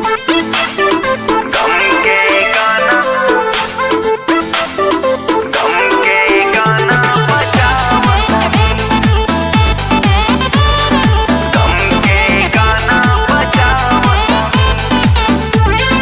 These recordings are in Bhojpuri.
गम के गाना गम के गाना बजावतानी गम के गाना बजावतानी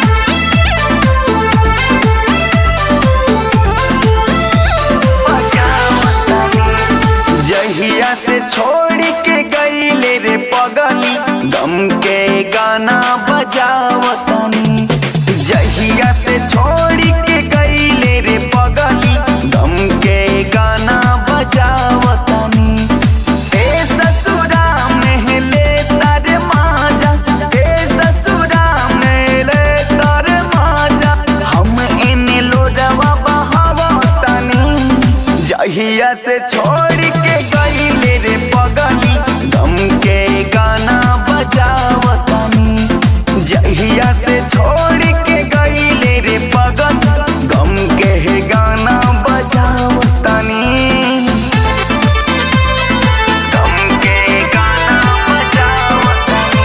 जहिया से छोड़ के गईले रे पगली गम के गाना बजावतनी जहिया से छोड़ के गईले रे पगली गम के गाना बजावतनी ए ससुरा में ले तारे माजा ए ससुरा में ले तारे माजा हम एने लोडवा बहावतनी जहिया से छोड़ के गईले रे पगली गम के गाना बजावतनी जहिया से छोड़ के गईले रे पगल गम के गाना बजावतनी गम के गाना बजावतनी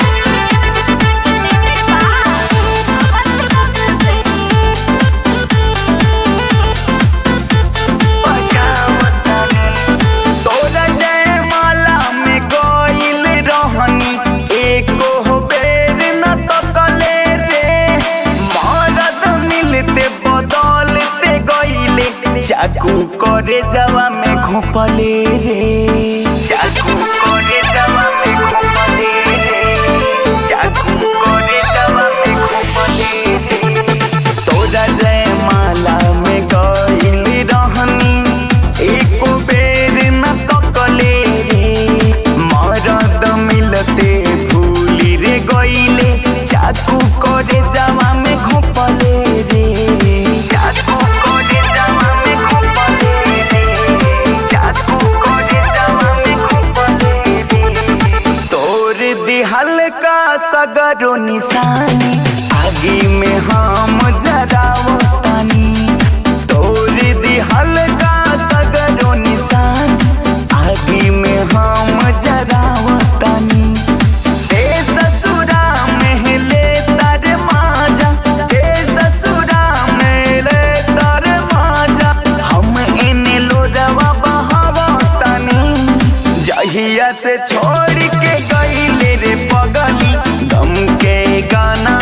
तोरा जयमाला में गइल रहनी एको बेर न तकले रे मरद मिलते बदलते गइले चाकू करे जवा में घोपले रे चाकू करे जवा में घोपले रे चाकू करे जवा में घोपले रे तोरा जयमाला में गइल रहनी एको बेर न तकले रे मरद मिलते भूली रे गइले चाकू करे जावा में घोपले रे चाकू करे जावा में घोपले रे चाकू करे जावा में घोपले रे तोर दिहल का सगरो निशानी आगे में हम जरावतानी तोर दिहल का सगरो निशान आगे में हम जरावतानी ए ससुरा में ले तार माजा ए ससुरा में ले तार माजा हम एने लोडवा बहावतानी जहिया से छोड़ के गईले रे पगली गम के गाना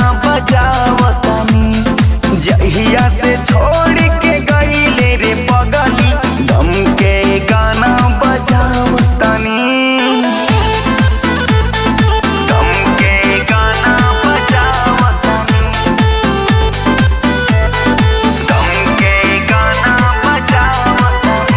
बजावतनी जहिया से छोड़ के गईले रे पगली गम के गाना बजावतनी गम के गाना बजावतनी गम के गाना बजावतनी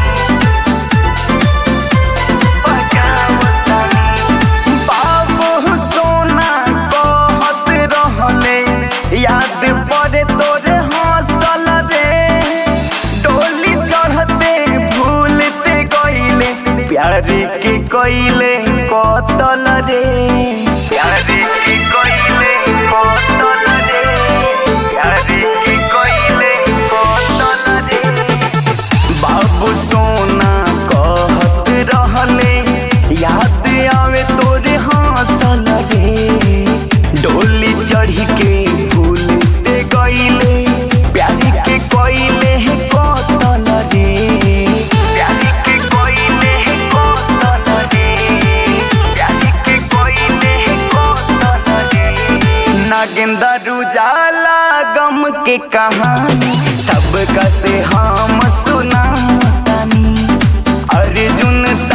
बाबू सोना कहत रहले याद पड़े तोरे हंसल रे डोली चढ़ते भूलते गईले प्यार के कइले कतल रे प्यार के कइले कतल रे प्यार के कइले कतल रे बाबू सोना कहत रहले याद आवे तोरे हंसल रे डोली चढ़ी के भूलते गईले प्यार के कइले है कतल रे प्यार के कइले है कतल रे प्यार के कइले है कतल रे नागेंदर उजाला गम के कहानी सबका से हम सुनातानी अर्जुन सा